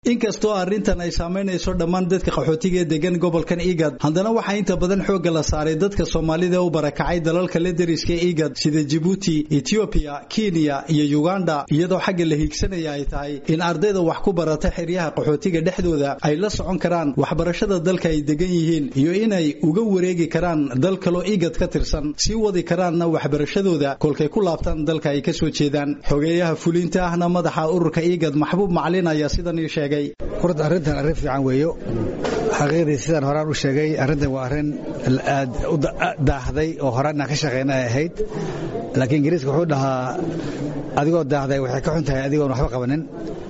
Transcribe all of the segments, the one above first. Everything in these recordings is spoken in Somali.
inkastoo arrintan ay saamaynayso dhammaan dadka qaxootiga ee degan gobolkan igad haddana waxaa inta badan xoogga la saaray dadka soomaalida u barakacay dalalka la deriska igad sida jibuuti etoobiya kenya iyo uganda iyadoo xagga la hiigsanaya ay tahay in ardayda wax ku barata xeryaha qaxootiga dhexdooda ay la socon karaan waxbarashada dalka ay degan yihiin iyo inay uga wareegi karaan dal kaloo igad ka tirsan sii wadi karaanna waxbarashadooda kolkay ku laabtaan dalka ay ka soo jeedaan xogeeyaha fulinta ahna madaxa ururka igad maxbuub macalin ayaa sidan ii sheegay horta arrintan arrin fiican weeyo xaqiiqdii sidaan horaan u sheegay arrintan waa arrin aad u daahday oo horaan inaan ka shaqayna ay ahayd laakiin ingiriiska wuxuu dhahaa adigoo daahday waxay ka xun tahay adigoon waxba qabanin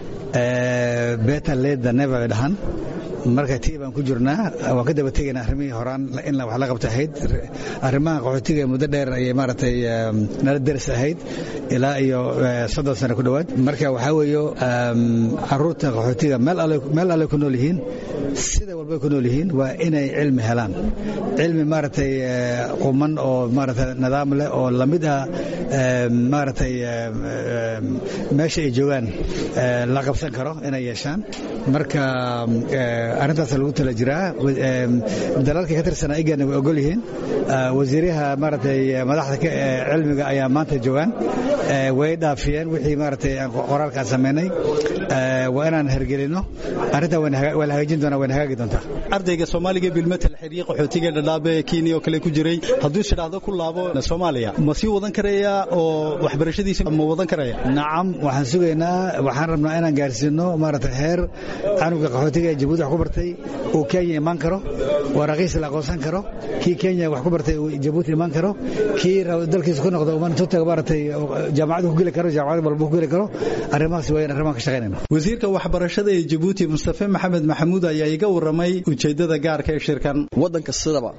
better late than never bay dhahan marka tii baan ku jirnaa waan ka daba tegaynaa arrimihii horaan in wax la qabta ahayd arrimaha qaxootiga muddo dheer ayay maaragtay nala deris ahayd ilaa iyo soddon sano ku dhowaad marka waxaa weeyo caruurta qaxootiga meel alle ku nool yihiin sida walbay ku nool yihiin waa inay cilmi helaan cilmi maaragtay quman oo maaragtay nidaam leh oo lamid ah maaragtay meesha ay joogaan la qabsan karo inay yeeshaan marka arrintaas lagu tala jiraa dalalka ka tirsanaa igana way ogol yihiin wasiiraha maaragtay madaxda cilmiga ayaa maanta joogaan way dhaafiyeen wixii maaragtay qoraalkaan samaynay waa inaan hergelino arrintaa waa la hagaajin doonaa wayna hagaagi doontaa ardayga soomaaliga bilmetel xerye qaxootiga dhadhaabe kenya oo kale ku jiray hadduu ishidhaahdo ku laabo soomaaliya ma sii wadan karaya oo waxbarashadiisa ma wadan karaya nacam waxaan sugaynaa waxaan rabnaa inaan gaarsiino maaragtay heer canuga qaxootiga ee jabuuti wax ku bartay uu kenya imaan karo waa raqiis la aqoonsan karo kii kenya wax ku bartay uu jabuuti imaan karo kii dalkiisa ku noqdo intuu tago maaragtay jaamacadu ku geli karo jaamacad walba ku geli karo arrimahaas waa in arrimahan ka shaqaynayno wasiirka waxbarashada ee jabuuti mustafe maxamed maxamuud ayaa iga warramay ujeeddada gaarka ee shirkan waddanka sidaba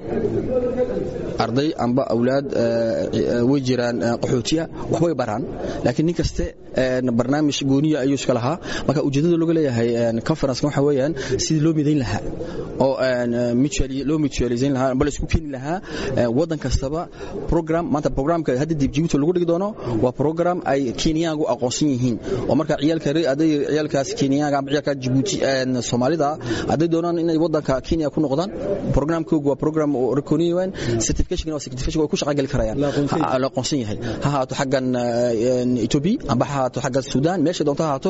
arday amba awlaad way jiraan qaxootiya waxbay baraan laakiin nin kaste barnaamij gooniya ayuu iska lahaa marka ujeeddada looga leeyahay conference waxa weeyaan sidii loo midayn lahaa oo loo mutualizayn lahaa amba la isku keeni lahaa waddan kastaba program maanta programka hadda dib jibuuti lagu dhigi doono waa program ay kenyaagu aqoonsan yihiin oo marka ciyaalka aday ciyaalkaas kenyaaga amba ciyaalka jibuuti soomaalida hadday doonaan inay waddanka kenya ku noqdaan programkoogu waa program recogniyan certification waa certification way ku shaqagali karayaan la aqoonsan yahay ha haato xaggan Ethiopia amba ha haato xaggan Sudan meesha doonta ha haato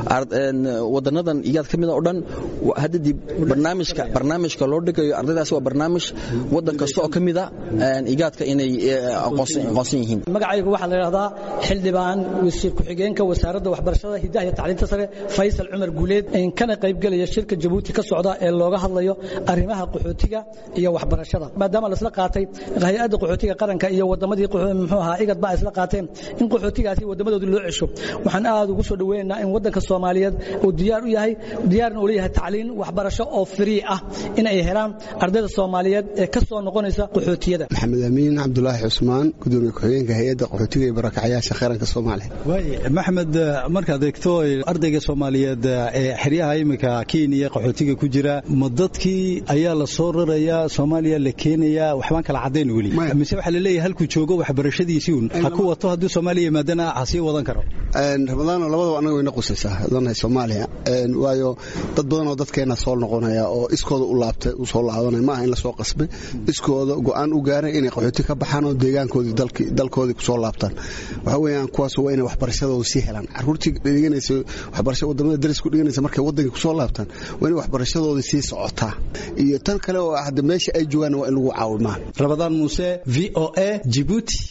wadanadan iyaad kamid oo dhan hadda dib barnaamijka barnaamijka loo dhigayo ardaydaas waa barnaamij wadan kasta oo kamid ah igaadka inay aqoonsan yihiin magacaygu waxaa la yidhahdaa xildhibaan wasiir ku-xigeenka wasaaradda waxbarashada hidaha iyo tacliinta sare faysal cumar guuleed kana qaybgelaya shirka jabuuti ka socda ee looga hadlayo arrimaha qaxootiga iyo waxbarashada maadaama la isla qaatay hay-adda qaxootiga qaranka iyo wadamadii muxuu ahaa igad baa isla qaateen in qaxootigaasi wadamadoodii loo cesho waxaan aad ugu soo dhaweynaynaa in waddanka soomaaliyeed uu diyaar u yahay diyaarna uu leeyahay tacliin waxbarasho oo free ah in ay helaan ardayda soomaaliyeed ee ka soo noqonaysa qaxootiyada maxamed amiin cabdulaahi cusmaan gudoomiye ku-xigeenka hay-adda qaxootiga iyo barakacyaasha qaranka soomaaliya maxamed markaad eegto ardayga soomaaliyeed ee xeryaha iminka kenya qaxootiga ku jira ma dadkii ayaa la soo rarayaa soomaaliya la keenayaa waxbaan kala caddayn weli mise waxaa laleeyahay halkuu joogo waxbarashadiisii un ha ku wato hadduu soomaaliya yimaadana ha sii wadan karo ramadaano labadaba annaga wayna qusaysaa danahay soomaaliya waayo dad badan oo dadkeena soo noqonaya oo iskooda u laabtay u soo laabanaya maaha in lasoo qasbay iskooda go'aan u gaaray inay qaxooti ka baxaan oo deegaankoodii dalkoodii kusoo laabtaan waxa weeyaan kuwaas waa inay waxbarashadooda sii helaan caruurtii dhiganaysa waxbarasho wadamada darisku dhiganaysa markay waddankii kusoo laabtaan waa inay waxbarashadooda sii socotaa iyo tan kale oo hadda meesha ay joogaan waa in lagu caawimaa rabadaan muuse v o a jibuuti